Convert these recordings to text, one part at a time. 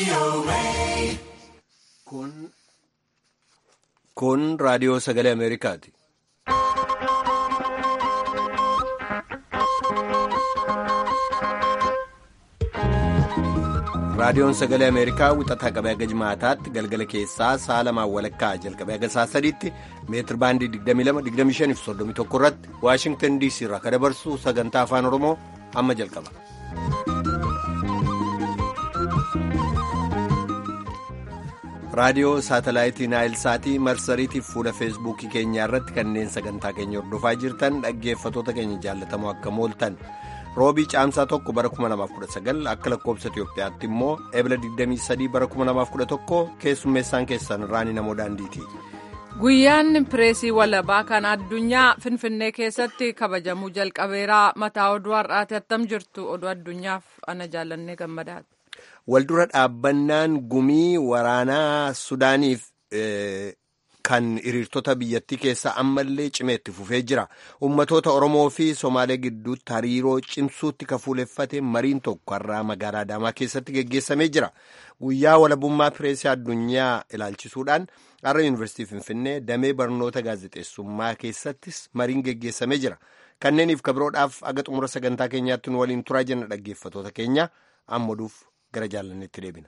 Kun raadiyoo sagalee Ameerikaati. Raadiyoon sagalee Ameerikaa wixataa qabee haga jimaataatti galgala keessaa sa'a lamaan walakkaa jalqabee haga sa'a sadiitti meetir baandii 22-25 fi 31 irratti Waashingtan DC irraa kan dabarsu sagantaa afaan Oromoo amma jalqaba. raadiyoo saatalaayitii naayilsaatii marsariitiif fuula feesbuukii keenyaa irratti kanneen sagantaa keenya hordofaa jirtan dhaggeeffatoota keenya jaallatamoo akka mooltan roobii caamsaa tokko bara 2019 akka lakkoobsa itiyoophiyaatti immoo ebla 23 bara 2011 keessummeessaan keessan raanii namoo daandiiti. guyyaan pireesii walabaa kan addunyaa finfinnee keessatti kabajamuu jalqabeeraa mataa oduu har'aati attam jirtu oduu addunyaaf ana jaallannee gammadaati. Waldura dhaabbannaan gumii waraanaa Sudaaniif kan hiriirtota biyyattii keessaa ammallee cimeetti fufee jira. Ummatoota Oromoo fi Somaalee gidduutti hariiroo cimsuutti kafuuleffate mariin tokko har'aa magaalaa Adaamaa keessatti geggeessamee jira. Guyyaa walabummaa pireesii addunyaa ilaalchisuudhaan har'a Yuunivarsiitii Finfinnee damee barnoota gaazexeessummaa keessattis mariin geggeessamee jira. Kanneeniif kabiroodhaaf aga xumura sagantaa keenyaatti nu waliin turaa jenna dhaggeeffatoota keenya ammaduuf. gara jaalannetti deebina.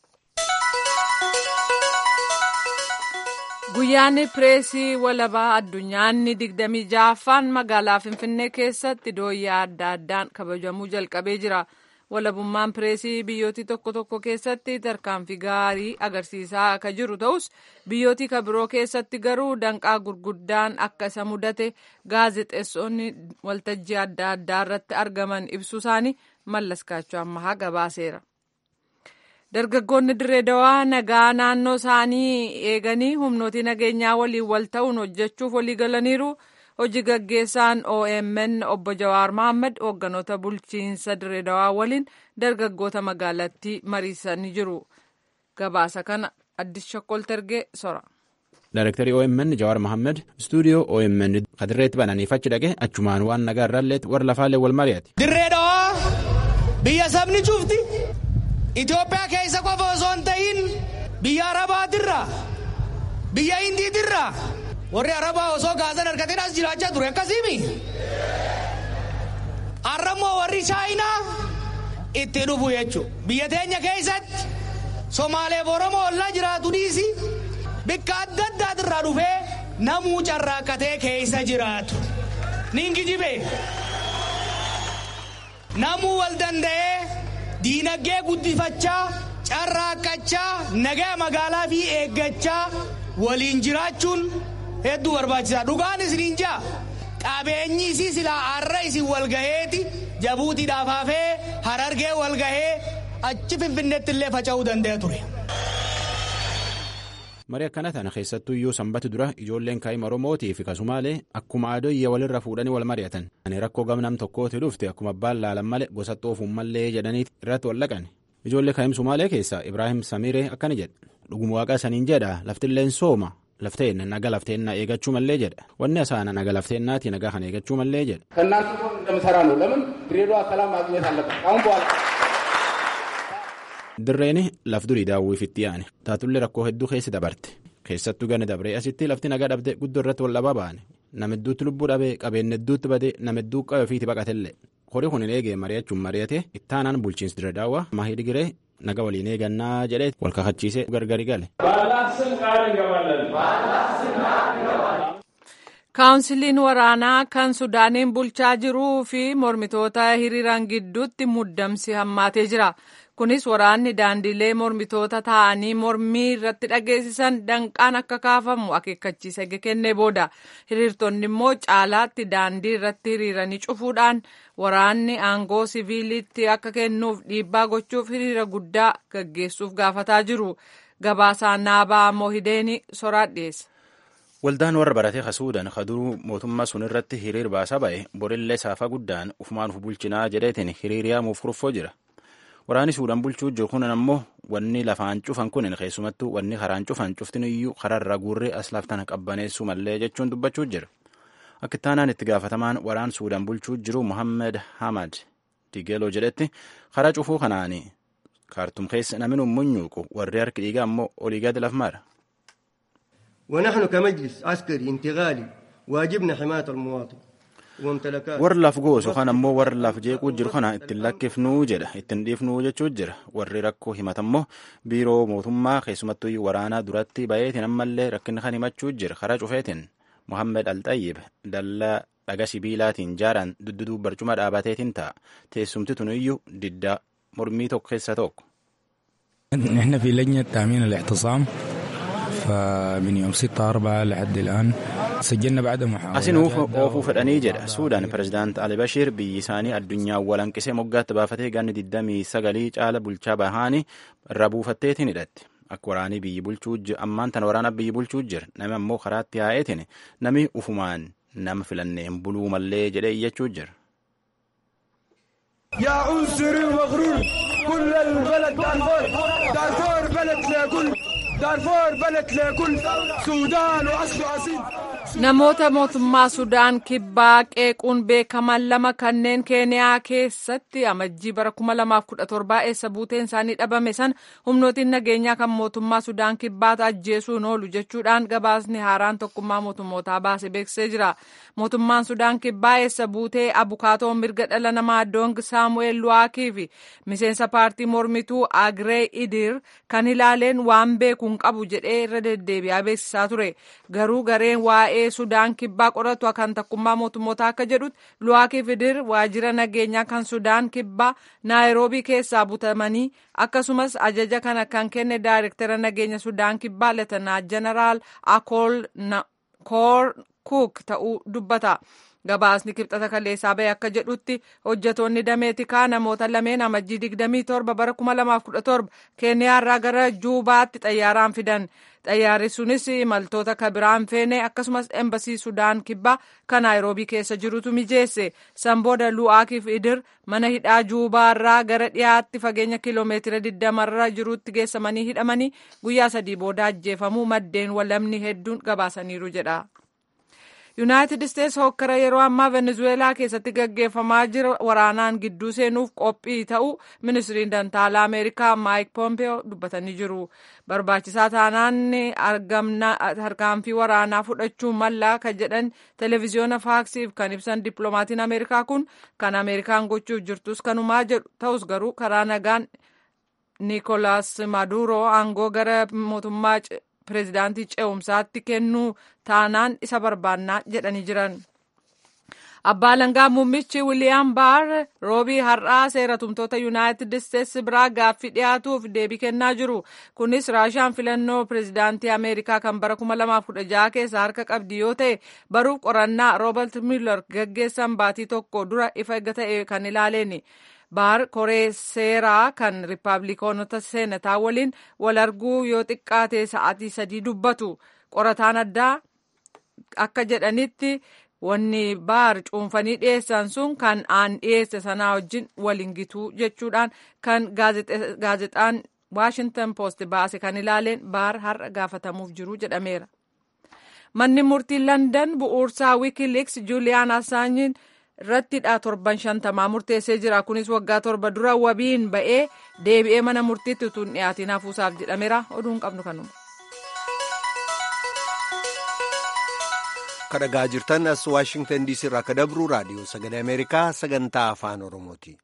Guyyaan pireesii walabaa addunyaanni digdamii ja'affaan magaalaa Finfinnee keessatti dooyyaa adda addaan kabajamuu jalqabee jira. Walabummaan pireesii biyyooti tokko tokko keessatti tarkaanfii gaarii agarsiisaa akka jiru ta'us biyyooti kabiroo keessatti garuu danqaa gurguddaan akka isa mudate gaazexeessonni waltajjii adda addaa irratti argaman ibsuu isaanii mallaskaachuu ammahaa gabaaseera. dargaggoonni dirree dawaa nagaa naannoo isaanii eeganii humnooti nageenyaa waliin wal ta'uun hojjechuuf walii galaniiru hojii gaggeessaan omn obbo jawaar mohaammed hoogganoota bulchiinsa dirree dawaa waliin dargaggoota magaalattii mariisanii jiru gabaasa kana addis shokkoltergee sora. Daarektarii OMN Jawaar Mohaammed istuudiyoo OMN kadirreetti bananiif achi dhaqe achumaan waan nagaa irraalleetti warra lafaallee wal mari'ate. Dirree dawaa biyya sabni cufti. Itoophiyaa keessa qofa osoo hin ta'in biyya Arabaatirraa biyya Hindiitirraa warri Arabaa osoo gaazan argateen as jiraachaa ture akkasiimi. Har'ammoo warri Chaayinaa itti dhufu jechuudha. Biyya teenya keessatti Somaaleef Oromoo ollaa jiraatu dhiisi bakka adda addaatirraa dhufee namuu carraaqqatee keessa jiraatu. Ningijibe namuu wal danda'ee. diinagdee guddifachaa carraaqqachaa nagaa magaalaa fi eeggachaa waliin jiraachuun hedduu barbaachisaa dhugaan isiniin jaa qabeenyi isii silaa har'a isin walgaheeti jabuutiidhaaf hafee harargee walgahee achi finfinneetti illee faca'uu danda'a ture. marii akkana tana keessattuu iyyuu sanbatu dura ijoolleen kaa'ima oromootii fi kasumaalee akkuma adoyya walirra fuudhanii wal mari'atan ani rakkoo gamnam tokkooti dhufte akkuma abbaan laalan male gosa xoofuun mallee jedhanii irratti wal dhaqan ijoollee kaa'im sumaalee keessaa ibraahim samiiree akkana jedha dhuguma waaqa saniin jedha laftilleen sooma lafteen naga lafteennaa eegachuu mallee jedha wanni asaana naga lafteennaatii nagaa kan eegachuu mallee jedha. ከእናንተ ጎን እንደምሰራ ነው ለምን ድሬዳዋ ሰላም ማግኘት አለበት አሁን በኋላ Dirreeni laf durii daawwiif itti yaane taatullee rakkoo hedduu keessi dabarte keessattuu gana dabree asitti lafti nagaa dhabde guddoo irratti wal dhabaa baane nama hedduutti lubbuu dhabee qabeenya hedduutti badee nama hedduu qabe ofiiti baqatellee horii kun hin eegee mari'achuun mari'ate ittaanaan bulchiinsi dirree daawwaa mahii digiree naga waliin eegannaa jedhee wal kakachiisee gargari gale. kaawunsiliin waraanaa kan sudaaniin bulchaa jiruu fi mormitoota hiriiran gidduutti muddamsi hammaatee jira. kunis waraanni daandilee mormitoota ta'anii mormii irratti dhageessisan danqaan akka kaafamu akeekkachiisa kennee booda hiriirtonni immoo caalaatti daandii irratti hiriiranii cufuudhaan waraanni aangoo siviilitti akka kennuuf dhiibbaa gochuuf hiriira guddaa gaggeessuuf gaafataa jiru gabaasaa naabaa moohideeni soraat dhiyeessa. Waldaan warra baratee kasuudhaan kaduruu mootummaa sun irratti hiriir baasaa ba'e borillee saafaa guddaan ufumaan uf bulchinaa jedheetiin hiriiriyaamuuf kurfoo jira. Waraanni suudhaan bulchuu jiru kun ammoo wanni lafaan cufan kun keessumattuu wanni karaan cufan cuftin iyyuu kararra guurree as laftana qabbaneessuu mallee jechuun dubbachuu jira. Akka ittaanaan itti gaafatamaan waraan suudhaan bulchuu jiru Muhammed Hamad Digeloo jedhetti karaa cufuu kanaan kaartum keessa namni munyuuqu warri harki dhiigaa ammoo olii gadi laf mara. ونحن كمجلس عسكري انتقالي واجبنا حماية المواطن وممتلكاته warri laf goosu kan ammoo warri laf jeequu jiru kana ittiin lakkifnuu jedha ittiin dhiifnuu jechuu jira warri rakkoo himatammoo biiroo mootummaa keessumattuu waraanaa duratti bayeetiin ammallee rakkinni kan himachuu jira karaa cufeetiin mohammed alxayyib dallaa dhaga sibiilaatiin jaaraan dudduduu barcuma dhaabateetiin ta'a teessumti tuniyyuu diddaa mormii tokko keessa tokko. احنا في لجنة تأمين الاعتصام فمن يوم 6 4 لحد الآن سجلنا بعد محاولات Asin oofuu fedhanii jedha Suudaan pirezidaant Ali Bashir biyyi isaanii addunyaa walanqisee moggaatti baafatee ganni 29 caala bulchaa bahaanii irraa buufatteetiin hidhatti. Akka waraanii biyyi bulchuu ammaan tana waraana biyyi bulchuu jira nami ammoo karaatti yaa'eetiin nami ufumaan nama filannee hin buluu mallee jedhee iyyachuu jira. يا عنصري ومغرور كل البلد دارفور دارفور بلد لكل دارفور بلد لكل سودان وأصل أصيل Namoota mootummaa Sudaan kibbaa qeequun beekaman lama kanneen Keeniyaa keessatti amajjii bara 2017 eessa buuteen isaanii dhabame san humnootiin nageenyaa kan mootummaa Sudaan kibbaata ajjeesuun oolu jechuudhaan gabaasni haaraan tokkummaa mootummootaa baase beeksisee jira. Mootummaan Sudaan kibbaa eessa buutee abukaatoon mirga dhala namaa Doong Saamu'eel Luwaakii fi miseensa paartii mormituu Agree Idir kan ilaaleen waan beekuun qabu jedhee irra deddeebi'aa beeksisaa ture. Garuu gareen waa'ee Sudaan kibbaa qoratu kan takkummaa mootummootaa akka jedhutti Luwaakii Idir waajjira nageenyaa kan Sudaan kibbaa Naayiroobii keessaa butamanii akkasumas ajaja kana kan kenne daayirektara nageenya Sudaan kibbaa Leetanaa Jeneraal Akool Koor Kuuk ta'uu dubbata. Gabaasni kibxata kaleessaa bahe akka jedhutti hojjetoonni dameetikaa namoota lameen amajjii 27 bara 2017 keeniyaarraa gara juubaatti xayyaaraan fidan. Xayyaarri sunis imaltoota kabiraan feene akkasumas embasii Sudaan kibbaa kan Naayiroobii keessa jirutu mijeesse. Sanbooda Lu'aakiif Idir mana hidhaa juubaarraa gara dhiyaatti fageenya kiloomeetira 20 irra jirutti geessamanii hidhamanii guyyaa sadii booda ajjeefamuu maddeen walamni hedduun gabaasaniiru jedha. yuunaayitid isteetsi hokkara yeroo ammaa venezuweelaa keessatti gaggeeffamaa jira waraanaan gidduu seenuuf qophii ta'uu ministiriin dantaalaa ameerikaa maayik poompeo dubbatanii jiru barbaachisaa taanaan harkaanfii waraanaa fudhachuu mallaa kan jedhan televiziyoona faaksiif kan ibsan dippiloomatiin ameerikaa kun kan ameerikaan gochuuf jirtus kanumaa jedhu ta'us garuu karaa nagaan niikolaas maduro aangoo gara mootummaa pireezidaantii ce'umsaatti kennuu taanaan isa barbaannaa jedhanii jiran. Abbaa Langaa Muummichi Wiliyaam Baar roobii har'aa seeratumtoota Yuunaayitid Isteetsi biraa gaaffii dhiyaatuuf deebii kennaa jiru. Kunis Raashaan filannoo pireezidaantii Ameerikaa kan bara 2016 keessa harka qabdi yoo ta'e baruuf qorannaa Roobert Mueller gaggeessan baatii tokko dura ifa eegga ta'e kan ilaaleeni. baar koree seeraa kan riippaabilikoonota seenataa waliin wal arguu yoo xiqqaate sa'aatii sadii dubbatu qorataan addaa akka jedhanitti wanni baar cuunfanii dhiyeessan sun kan aan dhiyeesse sanaa wajjin waliin gituu jechuudhaan kan gaazexaan waashintan poost baase kan ilaaleen baar har'a gaafatamuuf jiru jedhameera. Manni murtii Landan bu'uursaa wiikiliks Juuliyaan Assaanjiin irrattidha torban shantamaa murteessee jira kunis waggaa torba dura wabiin ba'ee deebi'ee mana murtiitti utuu hin dhiyaatiin hafuusaaf jedhameera oduun qabnu kanuma. kadhagaa jirtan as waashingtan diisii irraa akka dabru raadiyoo sagalee ameerikaa sagantaa afaan oromooti.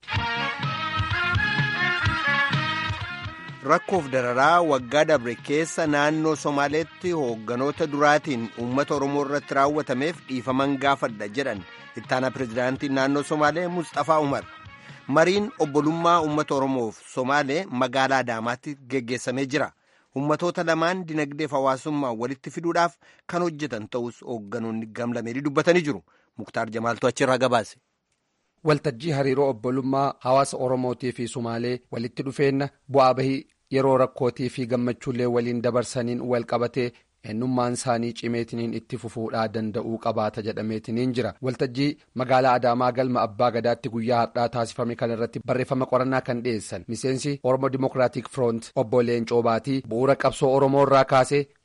rakkoof dararaa waggaa dabre keessa naannoo somaaleetti hoogganoota duraatiin uummata oromoo irratti raawwatameef dhiifaman gaafadha jedhan ittaana pireezidaantii naannoo somaalee mustafaa umar mariin obbolummaa uummata oromoof somaalee magaalaa adaamaatti geggeessamee jira ummatoota lamaan dinagdeef hawaasummaa walitti fiduudhaaf kan hojjetan ta'us hoogganoonni gamlameedii dubbatanii jiru muktaar jamaaltu achirraa gabaase. waltajjii hariiroo obbolummaa hawaasa oromootii fi sumaalee walitti dhufeenna bu'aa bahii yeroo rakkootii fi gammachuullee waliin dabarsaniin wal qabatee eenyummaan isaanii cimeetiniin itti fufuudhaa danda'uu qabaata jedhameetiniin jira waltajjii magaalaa adaamaa galma abbaa gadaatti guyyaa har'aa taasifame kan irratti barreeffama qorannaa kan dhiyeessan miseensi oromo dimokiraatik firoont obbo leencoo baatii bu'uura qabsoo oromoo irraa kaasee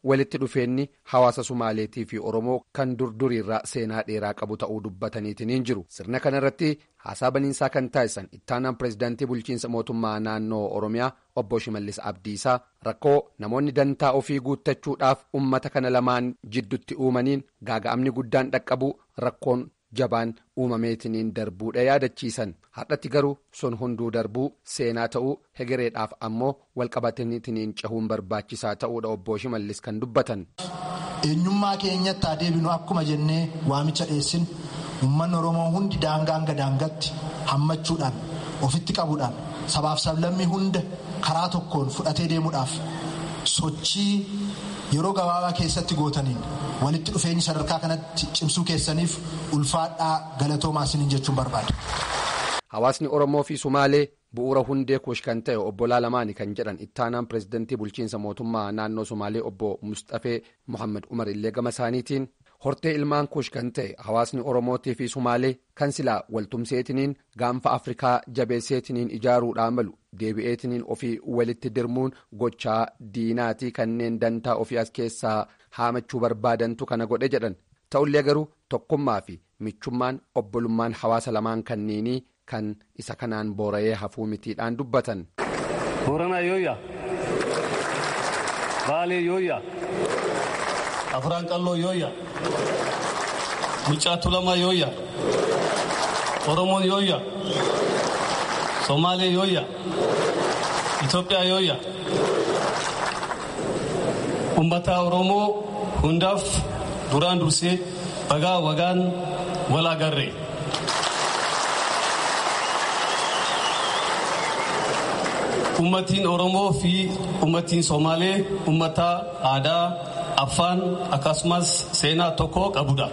walitti dhufeenyi hawaasa Sumaaleetii fi Oromoo kan durduriirraa seenaa dheeraa qabu ta'uu dubbataniitiin jiru. Sirna kanarratti haasaa baniinsaa kan taasisan ittaanaan pireezidaantii bulchiinsa mootummaa naannoo Oromiyaa obbo Shimallis Abdiisaa rakkoo namoonni dantaa ofii guuttachuudhaaf uummata kana lamaan jidduutti uumaniin gaaga'amni guddaan dhaqqabu rakkoon. jabaan uumameetiniin darbuudha yaadachiisan har'atti garuu sun hunduu darbuu seenaa ta'uu hegereedhaaf ammoo walqabataniitiniin cahuun barbaachisaa ta'uudha obbo Shimallis kan dubbatan. eenyummaa keenyatti adeemnu akkuma jennee waamicha dhiyeessin uummanni oromoo hundi daangaa hanga daangaatti hammachuudhaan ofitti qabuudhaan sabaaf sablammii hunda karaa tokkoon fudhatee deemuudhaaf sochii yeroo gabaabaa keessatti gootaniin walitti dhufeenyi sadarkaa kanatti cimsuu keessaniif ulfaadhaa galatoomaa isiniin jechuun barbaada. Hawaasni Oromoo fi Sumaalee bu'uura hundee kuush kan ta'e obbo Laalamaani kan jedhan ittaanaan pireezidantii bulchiinsa mootummaa naannoo Sumaalee obbo Mustafee Muhammad Umar illee gama isaaniitiin hortee ilmaan kuush kan ta'e hawaasni Oromootii fi Sumaalee kan silaa waltumseetiniin gaanfa Afrikaa jabeesseetiniin ijaaruudhaan malu deebi'eetiniin ofii walitti dirmuun gochaa diinaatii kanneen dantaa ofii as keessaa haamachuu barbaadantu kana godhe jedhan ta'ullee garuu tokkummaa fi michummaan obbolummaan hawaasa lamaan kanniinii kan isa kanaan boora'ee hafuu mitiidhaan dubbatan. Booranaa yooyya. Baalee yooyya. Afraan qalloo yooyya. Mucaa tulamaa yooyya. Oromoon yooyya. Somaalee yooyya. Itoophiyaa yooyya. Uummata Oromoo hundaaf duraan dursee bagaa wagaan wal agarre. Uummatiin Oromoo fi uummatiin Somaalee uummata aadaa, afaan akkasumas seenaa tokko qabudha.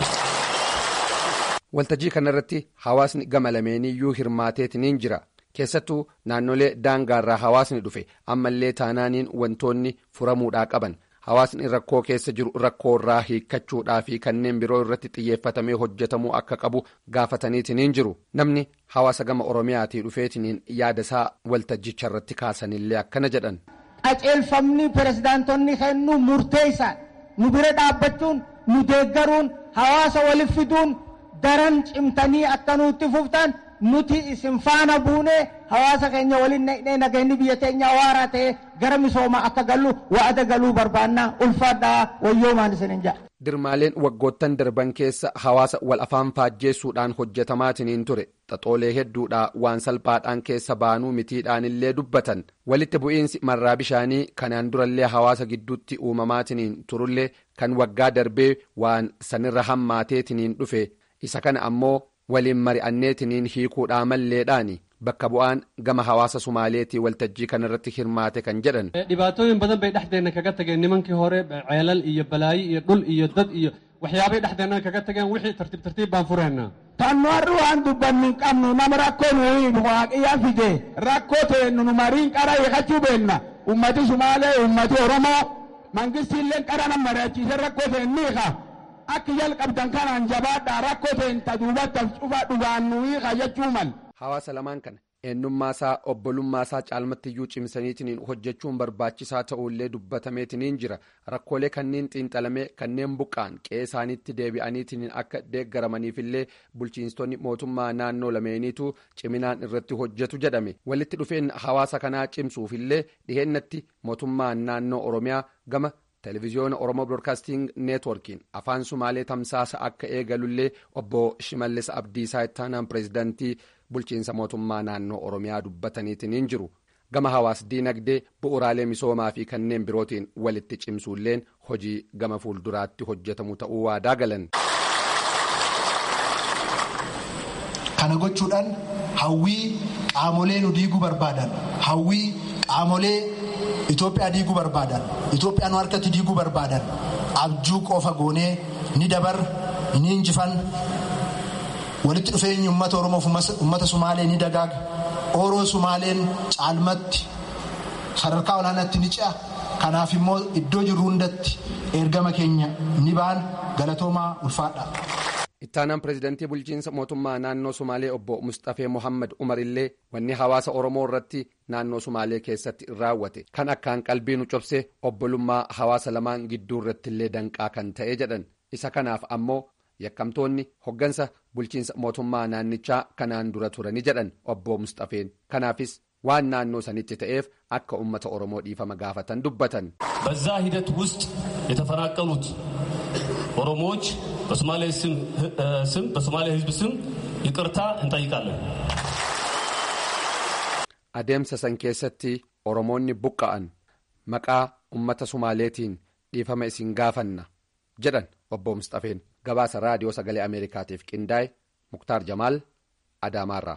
Waltajjii kanarratti hawaasni gama lameeniyyuu hirmaateetiniin jira. Keessattuu naannolee daangaarraa hawaasni dhufe ammallee taanaaniin wantoonni furamuudhaa qaban. Hawaasni rakkoo keessa jiru rakkoorraa hiikkachuudhaa fi kanneen biroo irratti xiyyeeffatamee hojjetamuu akka qabu gaafataniitiniin jiru. Namni hawaasa gama Oromiyaatii dhufeetiniin yaadasaa waltajjicha irratti kaasanillee akkana jedhan. Qaceelfamni pirezidaantonni kennu murteessaa nu bira dhaabbachuun nu deeggaruun hawaasa walitti fiduun daran cimtanii akka nutti fuftan nuti isin faana buunee hawaasa keenya waliin naqnee nageenyi biyya teenya waaraa ta'e gara misoomaa akka gallu wa'ada galuu barbaannaa ulfaadhaa wayyoomaan isin hin jedha. Dirmaaleen waggoottan darban keessa hawaasa wal afaan faajjeessuudhaan hojjetamaatiniin ture xaxoolee hedduudhaa waan salphaadhaan keessa baanuu mitiidhaanillee dubbatan walitti bu'iinsi marraa bishaanii kanaan durallee hawaasa gidduutti uumamaatiniin turullee kan waggaa darbee waan sanirra hammaateetiniin dhufe isa kana ammoo waliin mari'anneetiniin hiikuudhaa malleedhaani bakka bu'aan gama hawaasa sumaaleetii waltajjii kanarratti hirmaate kan jedhan. dhibaatooyin badan bay dhexdeenna kaga tageen nimankii hore ceelal iyo balaayi iyo dhul iyo dad iyo waxyaabay dhexdeenna kaga tageen wixii tartiib tartiib baan fureennaa. Tannu har'i waan dubbannu hin qabnu nama rakkoo nu hiiku waaqiyyaa fide rakkoo teennu nu mariin qara hiikachuu beenna ummati sumaalee ummati oromoo mangistiillee qara nama mari'achiise rakkoo teen hiika. Akka jalqabdan kanaan jabaadhaa rakkoo ta'een taduubatti cufaa dhugaan nuyi jechuu mal. Hawaasa lamaan kana eenyummaasaa obbolummaasaa caalmattiyyuu cimsaniitiin hojjechuun barbaachisaa ta'ullee dubbatameetiniin jira rakkoolee kanneen xiinxalamee kanneen buqqaan qe'ee isaaniitti deebi'aniitiin akka deeggaramaniifillee bulchiinstonni mootummaa naannoo lameeniitu ciminaan irratti hojjetu jedhame walitti dhufeenya hawaasa kanaa cimsuufillee dhiheennatti mootummaan naannoo oromiyaa gama. televiziyoona oromoo broadcasting neetworkiin afaan sumaalee tamsaasa akka eegalullee obbo shimallis abdiisaa ittaanaan pireezidantii bulchiinsa mootummaa naannoo oromiyaa dubbataniitiin jiru gama hawaas diinagdee bu'uraalee misoomaa fi kanneen birootiin walitti cimsuulleen hojii gama fuulduraatti hojjetamu ta'uu waadaa galan. kana gochuudhaan hawwii qaamolee nu diiguu barbaadan hawwii qaamolee. Itoophiyaa diiguu barbaadan Itoophiyaa nu harkatti diiguu barbaadan abjuu qofa goonee ni dabar ni injifan walitti dhufeenyi uummata Oromoof uummata Sumaalee ni dagaaga Oromoo Sumaaleen caalmatti sadarkaa olaanaatti ni ce'a kanaaf immoo iddoo jirru hundatti ergama keenya ni ba'an galatoomaa ulfaadha. ittaanaan pireezidantii bulchiinsa mootummaa naannoo sumaalee obbo mustafee mohammad umar illee wanni hawaasa oromoo irratti naannoo sumaalee keessatti raawwate kan akkaan qalbii nu cobse obbolummaa hawaasa lamaan gidduu irratti illee danqaa kan ta'e jedhan isa kanaaf ammoo yakkamtoonni hoggansa bulchiinsa mootummaa naannichaa kanaan dura turani jedhan obbo mustafeen kanaafis waan naannoo sanitti ta'eef akka ummata oromoo dhiifama gaafatan dubbatan. በዛ ሂደት ውስጥ የተፈናቀሉት ኦሮሞዎች በሶማሌ ስም በሶማሌ ሕዝብ ስም ይቅርታ እንጠይቃለን። adeemsa san keessatti oromoonni buqqa'an maqaa ummata sumaaleetiin dhiifama isin gaafanna jedhan obbo mustafeen gabaasa raadiyoo sagalee ameerikaatiif qindaa'e muktaar jamaal adaamaarraa.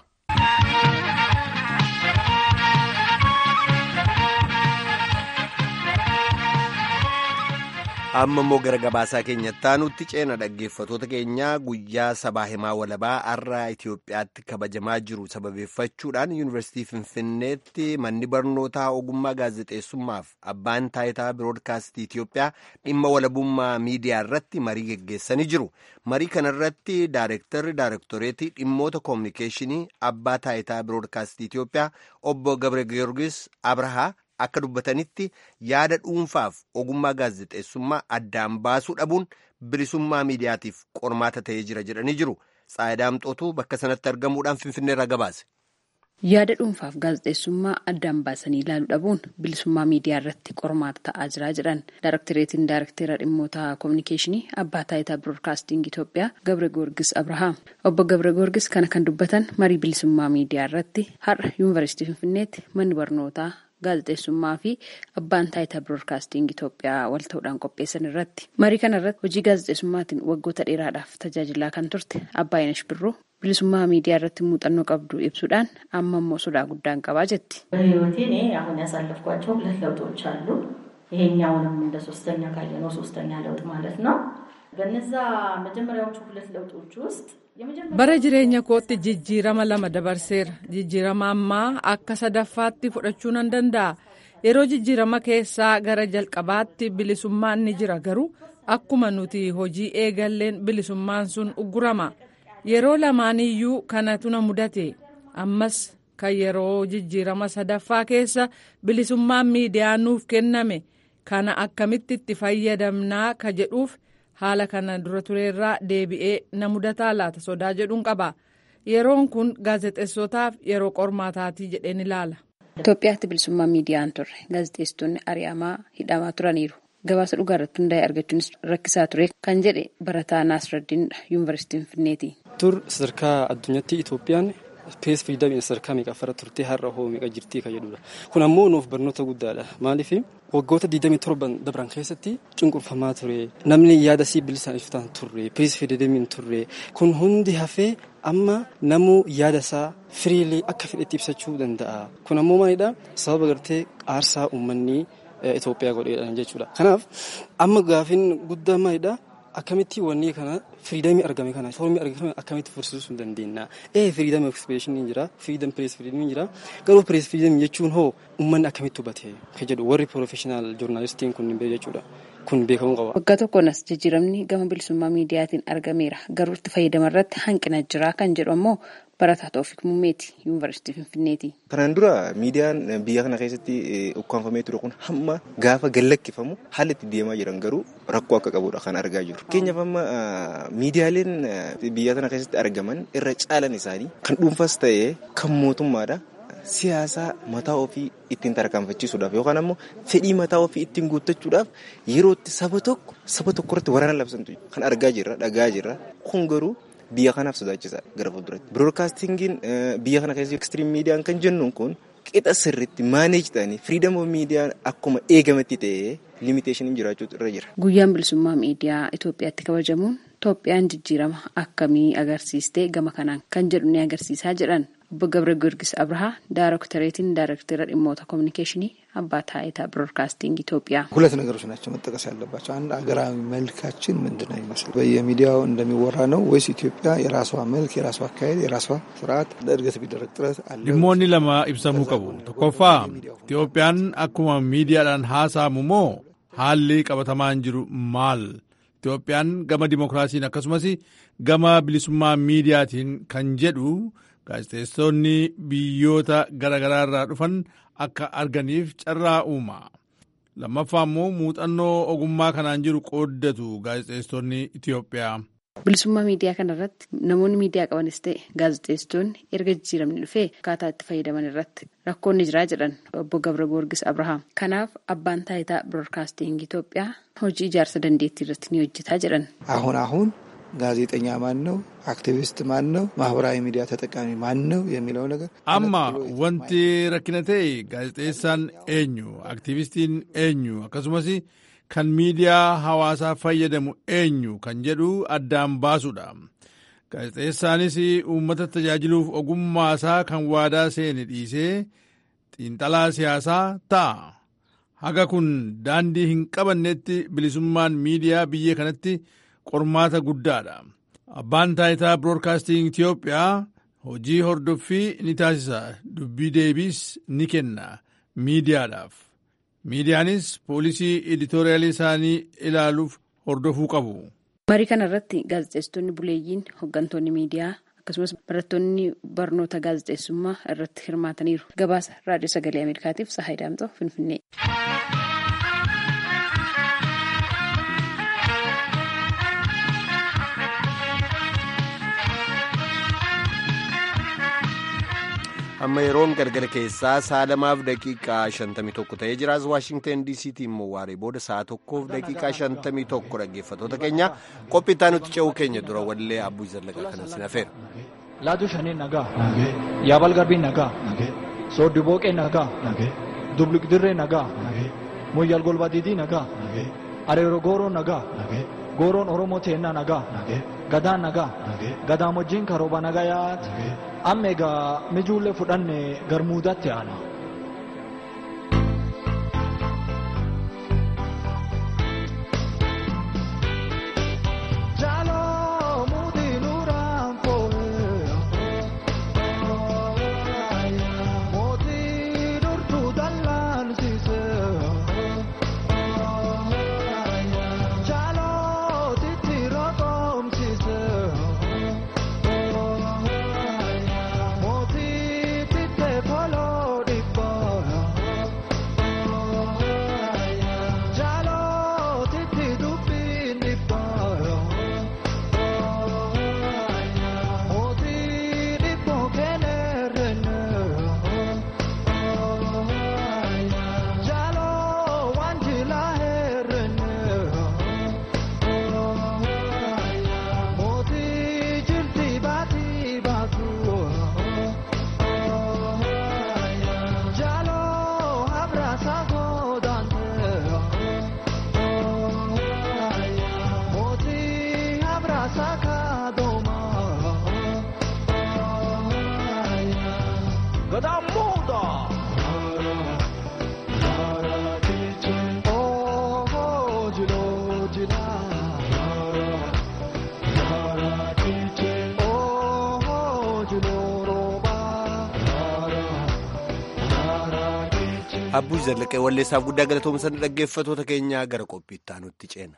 amma immoo gara gabaasaa keenyatti aanutti ceena dhaggeeffatoota keenyaa guyyaa sabaa himaa walabaa har'a Itoophiyaatti kabajamaa jiru sababeeffachuudhaan yuunivarsiitii Finfinneetti manni barnootaa ogummaa gaazexeessummaaf abbaan taayitaa biroodkaastii Itoophiyaa dhimma walabummaa miidiyaa irratti marii geggeessanii jiru. Marii kanarratti daayirektarri daayirektoreetii dhimmoota koominikeeshinii abbaa taayitaa biroodkaastii Itoophiyaa obbo Gabre Giyoorgis Abrahaa. Akka dubbatanitti yaada dhuunfaaf ogummaa gaazexeessummaa addaan baasuu dhabuun bilisummaa miidiyaatiif qormaata ta'ee jira jedhanii jiru. Tsaayidaamxootu bakka sanatti argamuudhaan Finfinneerraa gabaase. Yaada dhuunfaaf gaazexeessummaa addaan baasanii ilaaluu dhabuun bilisummaa miidiyaa irratti qormaata ta'aa jira jedhan Daayirektireetiin Daayirektera dhimmoota koominikeeshinii abbaa taayitaa biroodkaastingii Itoophiyaa Gabre Goorgis Abrahaam. Obbo Gabre Goorgis kana kan dubbatan marii bilisummaa miidiyaa irratti har'a yuunivarsiitii Finfinneetti manni barnootaa. gaazexeessummaa fi abbaan taayitaa biroodkaasting Itoophiyaa wal ta'uudhaan qopheessan irratti marii kana irratti hojii gaazexeessummaatiin waggoota dheeraadhaaf tajaajilaa kan turte Abbaayinesh Birruu bilisummaa miidiyaa irratti muuxannoo qabdu ibsuudhaan amma immoo sodaa guddaan qabaa jetti. በህይወቴ እኔ አሁን ያሳለፍኳቸው ሁለት ለውጦች አሉ። ይሄኛውንም እንደ ሶስተኛ ካየነው ሶስተኛ ለውጥ ማለት ነው። በነዛ መጀመሪያዎቹ ሁለት ለውጦች ውስጥ bara jireenya kootti jijjiirama lama dabarseera jijjiirama ammaa akka sadaffaatti fudhachuu nan danda'a yeroo jijjiirama keessaa gara jalqabaatti bilisummaan ni jira garuu akkuma nuti hojii eegalleen bilisummaan sun uggurama yeroo lamaaniyyuu kanatu na mudate ammas kan yeroo jijjiirama sadaffaa keessa bilisummaan miidiyaa nuuf kenname kana akkamitti itti fayyadamnaa ka jedhuuf. haala kana dura tureerraa deebi'ee na mudataa laata sodaa jedhuun qaba yeroon kun gaazexeessotaaf yeroo qormaataatii jedheen ilaala. Itoophiyaatti bilisummaa miidiyaan turre gaazexeessitoonni ari'amaa hidhamaa turaniiru gabaasa dhugaa irratti hundaa'e argachuunis rakkisaa ture kan jedhe barataa Naasiradiinidha yuunivarsiitii Finfinneeti. Tur sadarkaa addunyaatti Itoophiyaan pees firiidamiin sadarkaa meeqaffara turtee har'a hoo meeqa jirtii kan jedhudha. Kun ammoo nuuf barnoota guddaadha. Maaliif waggoota 27 dabran keessatti cunqurfamaa ture. Namni yaada sii bilisaan ibsataan turre. Pees firiidamiin turre. Kun hundi hafee amma namuu yaada isaa firiilee akka fedhetti ibsachuu danda'a. Kun ammoo maalidha? Sababa gartee aarsaa uummanni Itoophiyaa godheedhaan jechuudha. Kanaaf amma gaafin guddaa maalidha? akkamitti wanni kana firiidamii argame kana foormii argame akkamitti fursiisuu hin dandeenya. Ee firiidamii ekspeeshinii jira, firiidam pirees firiidamii jira. Garuu pirees firiidamii jechuun hoo uummanni akkamitti hubate kan jedhu warri piroofeshinaal joornaalistiin kun hin beeku jechuudha. Kun beekamuu qaba. Waggaa tokkonas jijjiiramni gama bilisummaa miidiyaatiin argameera. Garuu itti fayyadama irratti hanqina jira kan jedhu ammoo barataa Toofiq Mummeeti yuunivarsiitii Finfinneeti. Kanaan dura miidiyaan biyya kana keessatti ukkaanfamee ture kun hamma gaafa gallakkifamu haala itti deemaa jiran garuu rakkoo akka qabudha kan argaa jiru. Fakkeenyaaf amma miidiyaaleen biyya kana keessatti argaman irra caalan isaanii kan dhuunfas ta'ee kan mootummaadha. Siyaasa mataa ofii ittiin tarkaanfachiisuudhaaf yookaan ammoo fedhii mataa ofii ittiin guuttachuudhaaf yeroo itti saba tokko saba tokko irratti waraana labsantu kan argaa jirra dhagaa jirra kun garuu biyya kanaaf sodaachisaadha gara fuulduratti. Biroodkaastingiin biyya kana keessatti ekstiriim miidiyaan kan jennuun kun qixa sirriitti maaneej ta'anii firiidam oof miidiyaan akkuma eegametti ta'ee limiteeshiniin jiraachuutu irra jira. Guyyaan bilisummaa miidiyaa Itoophiyaatti kabajamuun Itoophiyaan jijjiirama akkamii agarsiistee gama kanaan kan jedhu ni agarsiisaa jedhan. Obbo Gabre Giorgis Abrahaa ዳይሬክተሬትን ዳይሬክተር ዲሞታ ኮሚኒኬሽን አባ ታይታ ብሮድካስቲንግ ኢትዮጵያ ሁለት ነገሮች ናቸው መጠቀስ ያለባቸው። አንድ አገራዊ መልካችን ምንድን ነው ይመስል በየሚዲያው እንደሚወራ ነው ወይስ ኢትዮጵያ የራሷ መልክ፣ የራሷ አካሄድ፣ የራሷ ስርዓት ለእድገት ቢደረግ ጥረት አለ? dhimmoonni lama ibsamuu qabu. Tokkoffaa Itoophiyaan akkuma miidiyaadhaan haasa'amu moo haalli qabatamaan jiru maal? Itoophiyaan gama dimokiraasiin akkasumas gama bilisummaa miidiyaatiin kan jedhu gaazexeessonni biyyoota garaagaraa irraa dhufan akka arganiif carraa uuma. Lammaffaa immoo muuxannoo ogummaa kanaan jiru qooddatu gaazexeessonni Itoophiyaa. Bilisummaa miidiyaa kanarratti namoonni miidiyaa qabanis ta'e gaazexeessitoonni erga jijjiiramni dhufee akkaataa itti fayyadaman irratti rakkoonni jiraa jedhan obbo Gabra Goorgis Abrahaam. Kanaaf abbaan taayitaa biroodkaastiin Itoophiyaa hojii ijaarsa dandeettii irratti ni hojjetaa jedhan. አሁን አሁን ጋዜጠኛ ማን ነው? አክቲቪስት ማን ነው? ማህበራዊ ሚዲያ ተጠቃሚ ማን ነው? የሚለው ነገር amma wanti rakkina ta'e gaazexeessaan eenyu aktiivistiin eenyu akkasumas kan miidiyaa hawaasaa fayyadamu eenyu kan jedhu addaan baasuudha. Gaazexeessaanis uummata tajaajiluuf ogummaasaa kan waadaa seene dhiisee xiinxalaa siyaasaa ta'a. Haga kun daandii hin qabannetti bilisummaan miidiyaa biyya kanatti qormaata guddaadha. Abbaan taayitaa biroodkaastiin Itoophiyaa hojii hordoffii ni taasisa dubbii deebiis ni kenna miidiyaadhaaf. Miidiyaanis poolisii editooriyaalii isaanii ilaaluuf hordofuu qabu. Marii kana irratti gaazexeessitoonni buleeyyiin hooggantoonni miidiyaa akkasumas barattoonni barnoota gaazexeessummaa irratti hirmaataniiru. Gabaasa raadiyoo sagalee Ameerikaatiif Sahaay Daamxoo Finfinnee. amma yeroon gargara keessaa sa'a lamaaf daqiiqaa 51 ta'ee jiraas waashingteen diisiitti immoo waaree booda sa'a tokkoof daqiiqaa 51 dhaggeeffatoota keenya qophiittaa nuti ce'uu keenya dura wallee abbuu zallaqaa kanan sin hafeera. Laatu shanii nagaa. Yaabal garbii nagaa. Sooddi booqee nagaa. Dubliqdirree nagaa. Moyyal golbadiidii nagaa. Areero gooroo nagaa. Gooroon Oromoo teennaa nagaa. Gadaan nagaa. Gadaan wajjin karooba nagaa yaati. Amma egaa mijuullee fudhanne garmuudatti aana. Abbuu Zallaqee walleessaaf guddaa galatoomsan dhaggeeffatoota keenyaa gara qophiittaa nutti ceena.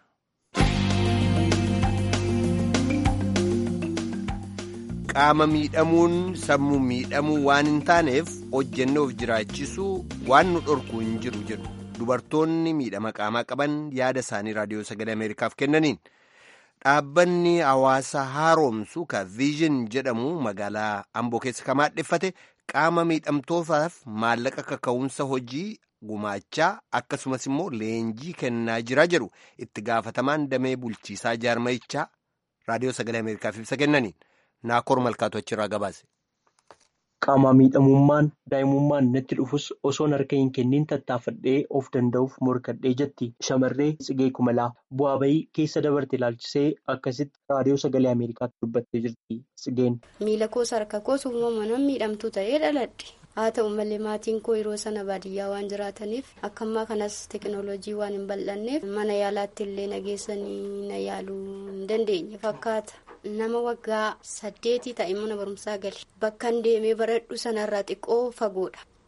Qaama miidhamuun sammuu miidhamuu waan hin taaneef hojjennoof jiraachisuu waan nu dhorku hin jiru jedhu dubartoonni miidhama qaamaa qaban yaada isaanii raadiyoo sagalee Ameerikaaf kennaniin. Dhaabbanni hawaasa haaromsu ka viizhin jedhamu magaalaa Amboo keessa kan maadheffate qaama miidhamtootaaf maallaqa kaka'umsa hojii gumaachaa akkasumas immoo leenjii kennaa jira jedhu itti gaafatamaan damee bulchiisaa jaarmayichaa raadiyoo sagalee ameerikaaf ibsa kennaniin naakoor malkaatu achirraa gabaase. Qaamaa miidhamummaan daa'imummaan natti dhufus osoon harka hin kenniin tattaafadhee of danda'uuf morkadhee jetti shamarree Tsigee Kumalaa bu'aa bahii keessa dabarte ilaalchisee akkasitti raadiyoo sagalee Ameerikaatti dubbattee jirti Tsigeen. Miila koos harka koos uumamaan miidhamtuu ta'ee dhaladhe. Haa ta'u malee maatiin koo yeroo sana baadiyyaa waan jiraataniif akka ammaa kanas teekinooloojii waan hin bal'anneef mana yaalaatti illee nageessanii na yaaluu hin dandeenye fakkaata. Nama waggaa saddeetii ta'e mana barumsaa gali. Bakka deemee baradhu sanarraa xiqqoo fagoodha.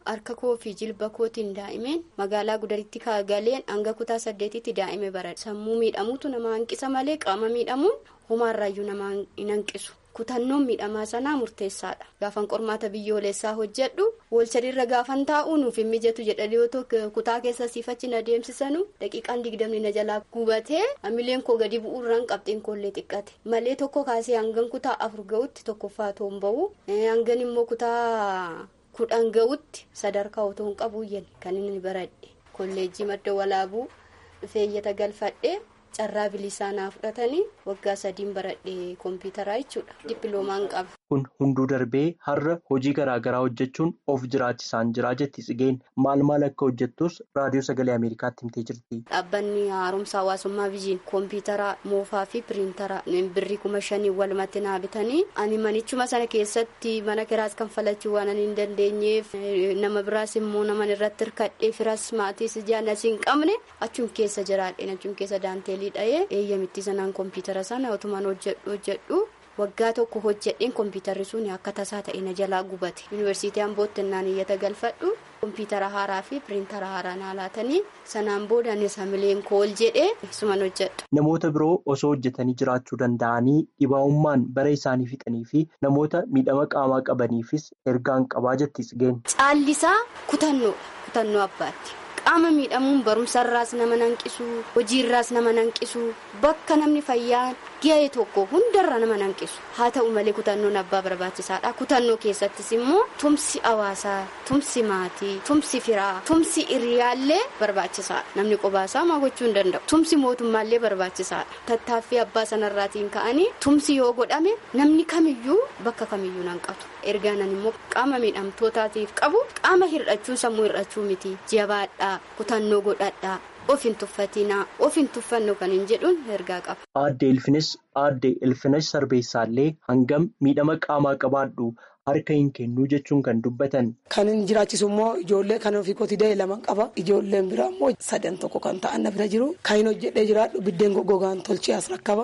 harka koo fi jilba kootiin daa'imeen magaalaa gudaritti galeen hanga kutaa saddeetitti daa'ime baradhe sammuu miidhamuutu nama hanqisa malee qaama miidhamuun homaarraayyuu nama hin hanqisu. kutannoon miidhamaa sanaa murteessaadha gaafan qormaata biyyoolessaa hojjedhu walsadiirra gaafan taa'uu nuuf hin mijatu jedhanii yoo kutaa keessa siifachi na deemsisanu daqiiqaan digdamni na jalaa gubatee hamileen koo gadi bu'uurraan qabxiin koollee xiqqate malee tokko kaasee hangan kutaa afur ga'utti tokkoffaa toon ba'u hangan immoo kutaa kudhan ga'utti sadarkaa otoo hin qabuuyyan kan inni baradhe kolleejjii madda walaabuu feeyyata galfadhe. carraa bilisaa naa fudhatanii waggaa sadiin baradhee kompiitaraa jechuudha dippiloomaan qaba. kun hunduu darbee har'a hojii garaagaraa hojjechuun of jiraachisaan jiraa jetti tsigeen maal maal akka hojjettus raadiyoo sagalee ameerikaatti himtee jirti. dhaabbanni haaromsa hawaasummaa biyyiin kompiitara moofaa fi piriintara birrii kuma shanii walumatti naa bitanii ani manichuma sana keessatti mana kiraas kan falachuu waan hin dandeenyeef nama biraas immoo naman irratti hirkadhee firas maatiis ijaan asii hin qabne achum keessa jiraadheen achum keessa daanteelii dha'ee eeyyamitti sanaan kompiitara sana otumaan hojjedhu hojjedhu. waggaa tokko hojjedheen kompiitarri sun akka tasaa ta'e na jalaa gubate yuunivarsiitii ambootti naan iyyata galfadhu kompiitara haaraa fi piriintara haaraa naa laatanii sanaan booda anis hamileen kool jedhee suman hojjedhu. namoota biroo osoo hojjetanii jiraachuu danda'anii dhibaa'ummaan bara isaanii fixanii fi namoota miidhama qaamaa qabaniifis ergaan qabaa jetti tsigeen. caallisaa kutannoo kutannoo abbaatti. qaama miidhamuun barumsarraas nama nanqisu hojiirraas nama nanqisu bakka namni fayyaan ga'ee tokko hundarra nama nanqisu haa ta'u malee kutannoon abbaa barbaachisaadha kutannoo keessattis immoo tumsi hawaasaa tumsi maatii tumsi firaa tumsi hiriyaallee barbaachisaadha namni qobaasaa maa gochuu hin danda'u tumsi mootummaallee barbaachisaadha tattaaffii abbaa sanarraatiin ka'anii tumsi yoo godhame namni kamiyyuu bakka kamiyyuu nanqatu ergaanan immoo qaama miidhamtootaatiif qabu qaama hir'achuun sammuu hir'achuu miti jabaadhaa kutannoo godhadhaa of hin tuffatinaa of hin tuffannu kan hin jedhuun ergaa qaba. Aadde Ilfinis aadde Ilfinis Sarbeessaallee hangam miidhama qaamaa qabaadhu harka hin kennuu jechuun kan dubbatan. Kan hin jiraachisu immoo ijoollee kan ofii kooti da'e lama qaba. Ijoolleen biraa immoo sadan tokko kan ta'an na bira jiru. Kan hin hojjedhee jiraadhu biddeen goggogaan tolchee as rakkaba.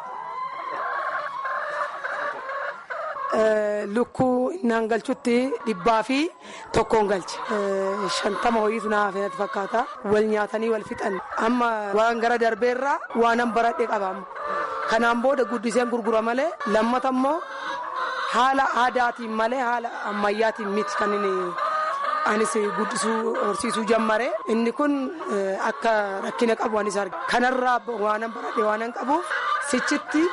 Lukkuu innaan galchutti dhibbaa fi tokkoon galche. Shantama ho'iitu naa hafeetti fakkaata. Wal nyaatanii wal fixan. Amma waan gara darbeerraa waanan baradhee qaba amma. Kanaan booda guddiseen gurgura malee lammata immoo haala aadaatiin malee haala ammayyaatiin miti kan inni anis guddisuu horsiisuu jammare. Inni kun akka rakkina qabu anis arge. Kanarraa waanan baradhee waanan qabuuf sichitti.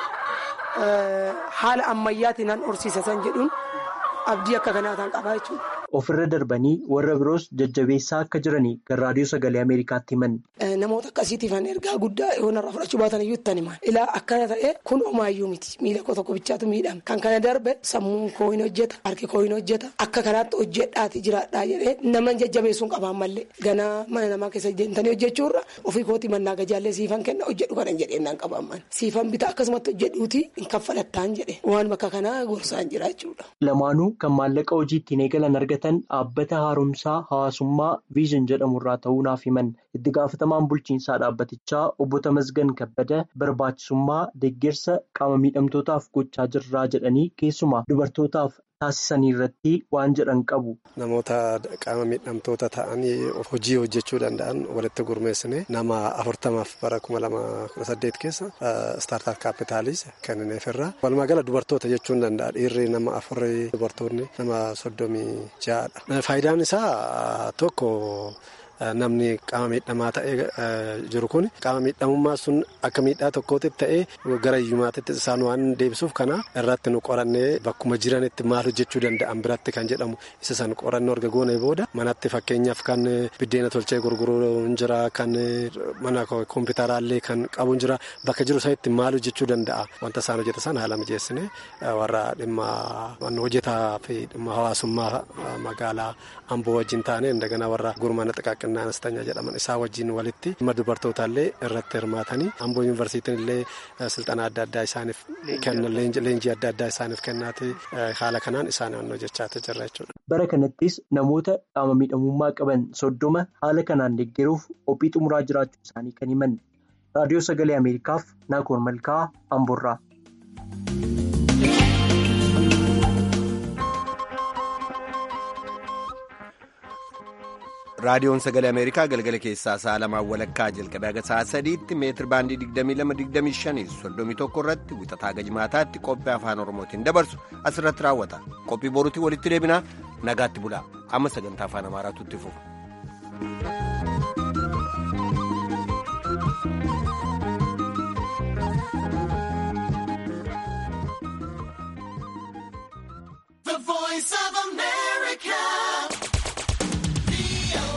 haala ammayyaatiin an horsiisan jedhuun abdii akka kanaataan qabaa jechuudha. Ofirra darbanii warra biroos jajjabeessaa akka jiranii kan raadiyoo sagalee Ameerikaatti himan. Namoota akkasiitiif ergaa guddaa yoo narraa fudhachuu baatan iyyuu itti hima. Ilaa akkana ta'e kun homaayyuu miti. Miila koo tokko bichaatu miidhama. Kan kana darbe sammuun koo hin hojjeta. Harki koo hin hojjeta. Akka kanaatti hojjedhaati jiraadhaa jedhee nama jajjabeessuun qabaan mallee. Ganaa mana namaa keessa deemtanii hojjechuurra ofii kooti mannaa gajaallee siifan kenna hojjedhu kana hin jedhee naan qabaan mana. Siifan bitaa akkasumatti hojjedhuuti hin kaffalattaan jedhe. Waan bakka kanaa gorsaan jira jechuudha. Lamaanuu kan maallaqa hojii ittiin eegalan argatan dhaabbata haaromsaa hawaasummaa viizhin jedhamu irraa ta'uu naaf himan itti gaafatamaan bulchiinsaa dhaabbatichaa obbo Tamasgan Kabbada barbaachisummaa deeggarsa qaama miidhamtootaaf gochaa jirraa jedhanii keessumaa dubartootaaf taasisanii irratti waan jedhan qabu. Namoota qaama miidhamtoota ta'anii hojii hojjechuu danda'an walitti gurmeessine nama afurtamaaf bara kuma lama kudha saddeet keessa istaartaap kaapitaalis kennineef irra walumaa gala dubartoota jechuun danda'a dhiirri nama afurri dubartoonni nama soddomii ja'adha. Faayidaan isaa tokko. Namni qaama miidhamaa ta'ee jiru kun qaama miidhamummaa sun akka miidhaa tokkootti ta'ee gara hiyyummaatti isaan waan deebisuuf kana irratti nu qorannee bakkuma jiranitti maal hojjechuu danda'an biratti kan jedhamu isa san qorannoo erga goone booda manatti fakkeenyaaf kan biddeena tolchee gurguruu jira kan mana kompiitaraallee kan qabu jira bakka jiru sanitti maal hojjechuu danda'a wanta isaan hojjetan sana haala mijeessine warra dhimma hojjetaa fi dhimma hawaasummaa magaalaa amboo wajjin taane indaganaa warra gurmaana xiqqaaqqa. Aanastanyaa jedhaman isaa wajjin walitti dhimma dubartootaallee irratti hirmaatanii amboo yuunivarsiitiin illee silxana adda addaa isaaniif kenna leenjii adda addaa isaaniif kennaati haala kanaan isaan hojjechaa jirra jechuudha. Bara kanattis namoota qaama miidhamummaa qaban soddoma haala kanaan deeggaruuf qophii xumuraa jiraachuu isaanii kan himan raadiyoo sagalee ameerikaaf naakoor malkaa amboorraa. raadiyoon sagalee ameerikaa galgala keessaa sa'a lamaan walakkaa jalqabee haga sa'a sadiitti meetir baandii 2225 31 irratti wixataa gajmaataatti qophii afaan oromootiin dabarsu asirratti raawwata qophii boruutii walitti deebinaa nagaatti bulaa amma sagantaa afaan amaaraatu itti fufa. The voice of America.